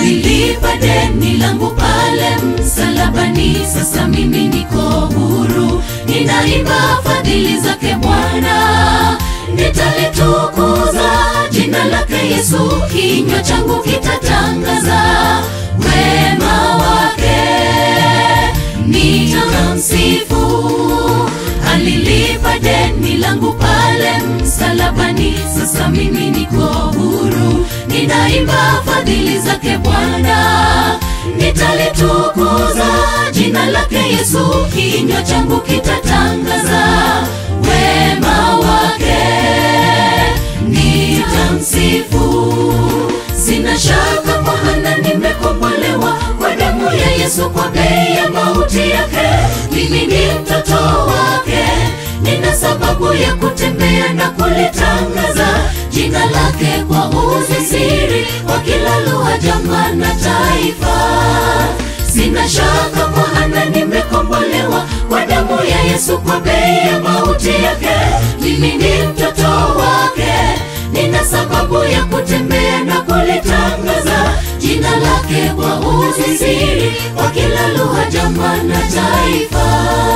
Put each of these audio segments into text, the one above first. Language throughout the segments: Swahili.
alilipa deni langu pale msalabani. Sasa mimi niko huru, ninaimba fadhili zake Bwana, nitalitukuza jina lake Yesu, kinywa changu kitatangaza wema wake, nitamsifu. Alilipa deni langu pale msalabani, sasa mimi niko huru, ninaimba fadhili zake Bwana, nitalitukuza jina lake Yesu, kinywa changu kitatangaza wema wake, nitamsifu. Sina shaka maana nimekombolewa kwa damu ya Yesu, kwa bei ya mauti yake. Mimi ni mtoto wake, nina sababu ya kutembea na kulitangaza jina lake kwa ujasiri kwa kila lugha, jamaa na taifa. Sina shaka maana nimekombolewa kwa damu ya Yesu, kwa bei ya mauti yake. Mimi ni mtoto wake, nina sababu ya kutembea na kulitangaza jina lake kwa ujasiri kwa kila lugha, jamaa na taifa.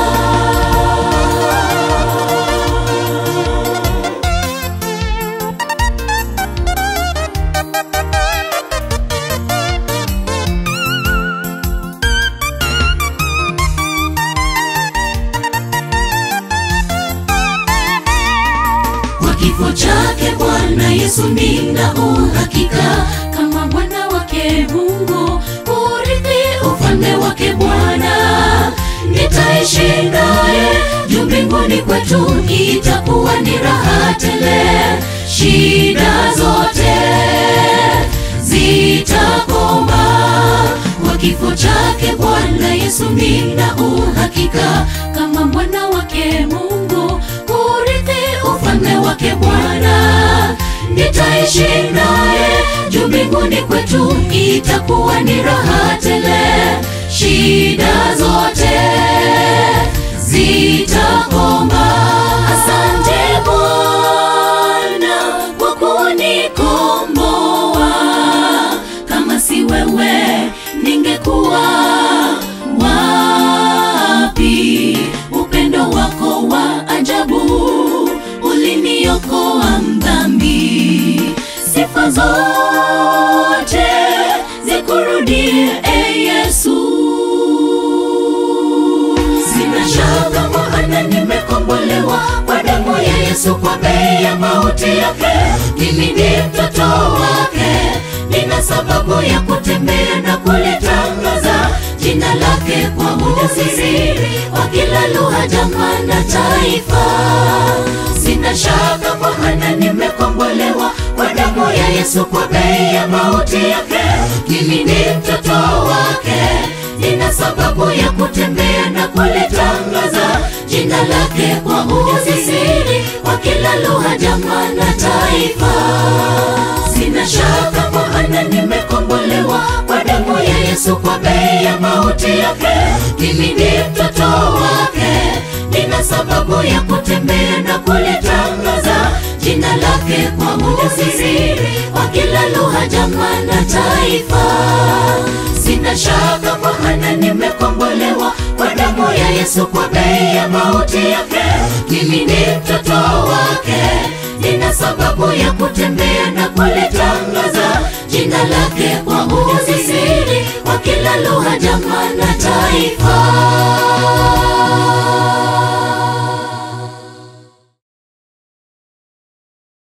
Kwa kifo chake Bwana Yesu nina uhakika kama mwana wake Mungu urithi ufalme wake Bwana, nitaishi naye juu mbinguni kwetu, itakuwa ni raha tele, shida zote zitakoma. Kwa kifo chake Bwana Yesu nina uhakika kama mwana wake Mungu urithi ufalme wake Bwana, nitaishi naye juu mbinguni kwetu, itakuwa ni raha tele, shida zote zitakoma. Asante Bwana kwa kunikomboa, kama si wewe ningekuwa wapi? Upendo wako wa ajabu uliniokoa mdhambi. Sifa zote zikurudie, e Yesu. Sina shaka maana nimekombolewa kwa damu ya Yesu, kwa bei ya mauti yake. Mimi ni mtoto wake, nina sababu ya kutembea na kulitangaza jina lake kwa ujasiri kwa kila lugha, jamaa na taifa. Sina shaka maana nimekombolewa kwa damu ya Yesu, kwa bei ya mauti yake. Mimi ni mtoto wake, nina sababu ya kutembea na kulitangaza jina lake kwa ujasiri kwa kila lugha, jamaa na taifa. Sina shaka maana nimekombolewa kwa damu ya Yesu, kwa bei ya mauti yake. Mimi ni mtoto wake, nina sababu ya kutembea na kulitangaza jina lake kwa ujasiri kwa kila lugha, jamaa na taifa. Sina shaka maana nimekombolewa kwa damu ya Yesu, kwa bei ya mauti yake. Mimi ni mtoto wake, nina sababu ya kutembea na kulitangaza jina lake kwa ujasiri kwa kila lugha, jamaa na taifa.